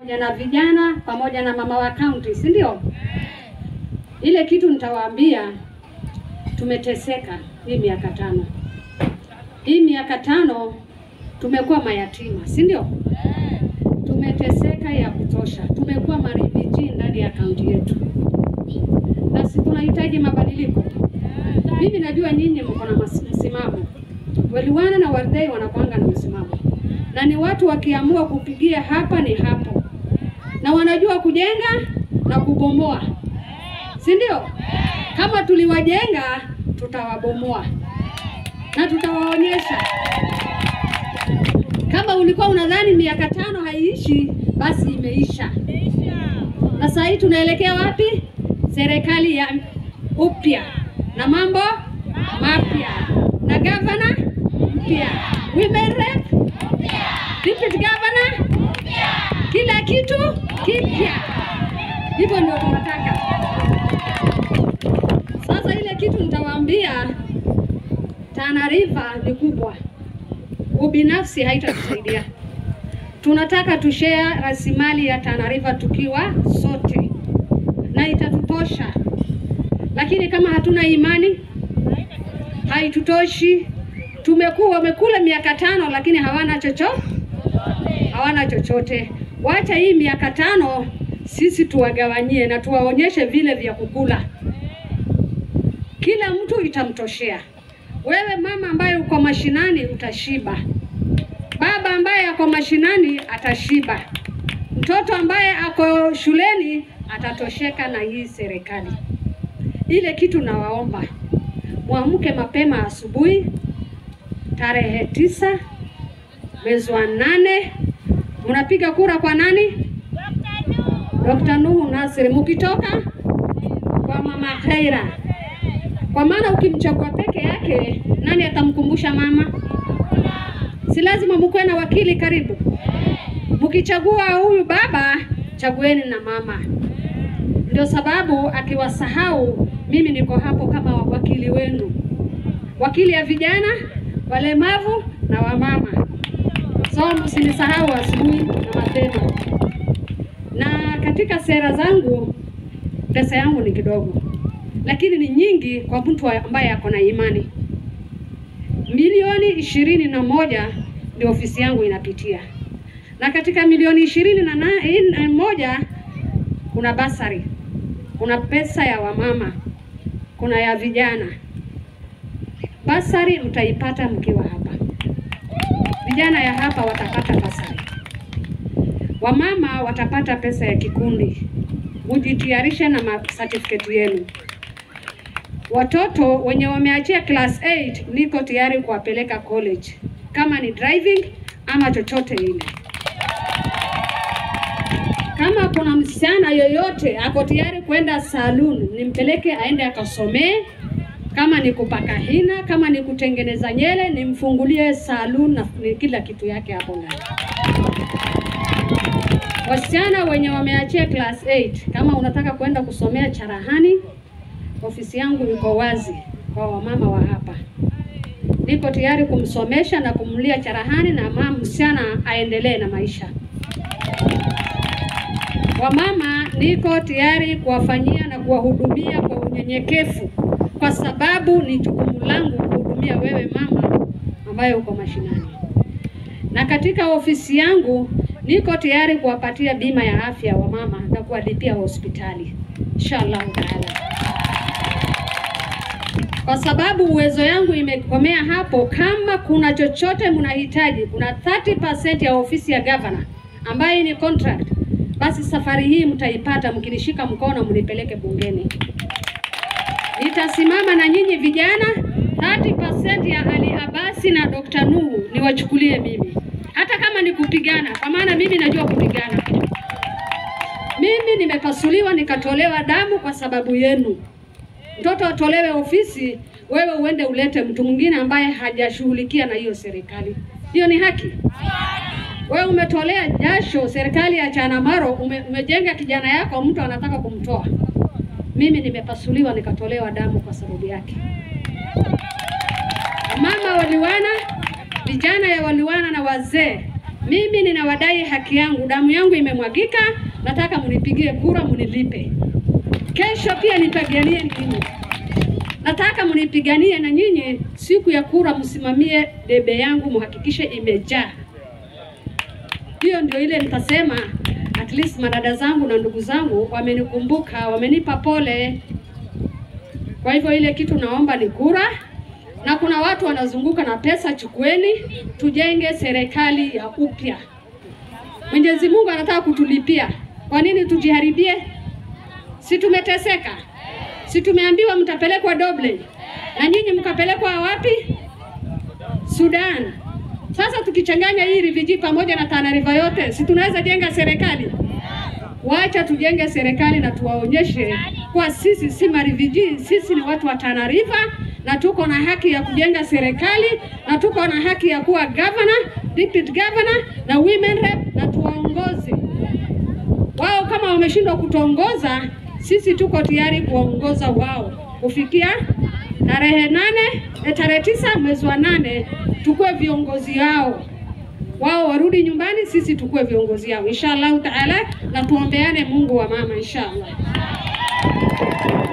pamoja na vijana pamoja na mama wa kaunti, si ndio? Ile kitu nitawaambia, tumeteseka hii miaka tano. Hii miaka tano tumekuwa mayatima, si ndio? Tumeteseka ya kutosha, tumekuwa marefugee ndani ya kaunti yetu, na si tunahitaji mabadiliko. Mimi najua nyinyi mko na mas- msimamo, Weliwana na Wardei wanakuanga na msimamo, na ni watu wakiamua kupigia hapa ni hapo, na wanajua kujenga na kubomoa, si ndio? Kama tuliwajenga tutawabomoa na tutawaonyesha. Kama ulikuwa unadhani miaka tano haiishi, basi imeisha. Na saa hii tunaelekea wapi? Serikali ya upya na mambo mapya na gavana mpya, women rep deputy governor, kila kitu kipya. Hivyo ndio tunataka. Sasa ile kitu nitawaambia, Tana River ni kubwa, ubinafsi haitatusaidia. Tunataka tushare rasilimali ya Tana River tukiwa sote, na itatutosha. Lakini kama hatuna imani, haitutoshi. Tumekuwa wamekula miaka tano, lakini hawana chochote, hawana chochote. Wacha hii miaka tano sisi tuwagawanyie na tuwaonyeshe vile vya kukula, kila mtu itamtoshea. Wewe mama ambaye uko mashinani utashiba, baba ambaye ako mashinani atashiba, mtoto ambaye ako shuleni atatosheka na hii serikali. Ile kitu nawaomba mwamke mapema asubuhi, tarehe tisa mwezi wa nane, mnapiga kura kwa nani? Dr. Nuhu Nasir. Mkitoka kwa mama Khaira, kwa maana ukimchagua peke yake, nani atamkumbusha mama? Si lazima mkuwe na wakili karibu. Mkichagua huyu baba, chagueni na mama. Ndio sababu akiwasahau, mimi niko hapo kama wakili wenu, wakili ya vijana, walemavu na wamama. So msinisahau asubuhi na mapema. Na katika sera zangu, pesa yangu ni kidogo, lakini ni nyingi kwa mtu ambaye ako na imani. Milioni ishirini na moja ndio ofisi yangu inapitia, na katika milioni ishirini na na- na moja kuna basari, kuna pesa ya wamama, kuna ya vijana. Basari mtaipata mkiwa hapa, vijana ya hapa watapata basari, wamama watapata pesa ya kikundi. Mujitayarishe na ma- certificate yenu. Watoto wenye wameachia class 8 niko tayari kuwapeleka college, kama ni driving ama chochote ile. Kama kuna msichana yoyote ako tayari kwenda saloon, nimpeleke aende akasomee. Kama ni kupaka hina, kama ni kutengeneza nyele, nimfungulie saloon na ni kila kitu yake hapo ndani. Wasichana wenye wameachia class 8, kama unataka kwenda kusomea charahani, ofisi yangu iko wazi kwa wamama wa hapa. Niko tayari kumsomesha na kumlia charahani na mama msichana aendelee na maisha. Wamama niko tayari kuwafanyia na kuwahudumia kwa unyenyekevu, kwa sababu ni jukumu langu kuhudumia wewe mama ambaye uko mashinani. Na katika ofisi yangu niko tayari kuwapatia bima ya afya wa mama na kuwalipia hospitali inshallah taala, kwa sababu uwezo yangu imekomea hapo. Kama kuna chochote mnahitaji, kuna 30% ya ofisi ya governor ambaye ni contract, basi safari hii mtaipata mkinishika mkono, mnipeleke bungeni. Nitasimama na nyinyi vijana, 30% ya Ali Abasi na Dr. Nuhu niwachukulie mimi, hata kama ni kupigana, kwa maana mimi najua kupigana. Mimi nimepasuliwa nikatolewa damu kwa sababu yenu. Mtoto atolewe ofisi, wewe uende ulete mtu mwingine ambaye hajashughulikia na hiyo serikali. Hiyo ni haki? Wewe umetolea jasho serikali ya Chanamaro, ume, umejenga kijana yako, mtu anataka kumtoa. Mimi nimepasuliwa nikatolewa damu kwa sababu yake. Mama waliwana, vijana ya waliwana na wazee, Mimi ninawadai haki yangu, damu yangu imemwagika, nataka munipigie kura, munilipe. Kesho pia nipiganie nyinyi, nataka munipiganie na nyinyi. Siku ya kura msimamie debe yangu, muhakikishe imejaa. Hiyo ndio ile nitasema, at least madada zangu na ndugu zangu wamenikumbuka, wamenipa pole. Kwa hivyo ile kitu naomba ni kura, na kuna watu wanazunguka na pesa, chukueni, tujenge serikali ya upya. Mwenyezi Mungu anataka kutulipia, kwa nini tujiharibie? Si tumeteseka? Si tumeambiwa mtapelekwa Doble na nyinyi mkapelekwa wapi? Sudan. Sasa tukichanganya hii Riviji pamoja na Tana River yote, si tunaweza jenga serikali? Wacha tujenge serikali na tuwaonyeshe kwa sisi si mariviji, sisi ni watu wa Tana River na tuko na haki ya kujenga serikali na tuko na haki ya kuwa governor, deputy governor na women rep na tuwaongoze wao. Kama wameshindwa kutuongoza sisi, tuko tayari kuwaongoza wao kufikia tarehe nane, eh, tarehe tisa mwezi wa nane tukuwe viongozi wao wao warudi nyumbani, sisi tukuwe viongozi yao inshallah taala, na tuombeane Mungu wa mama inshallah.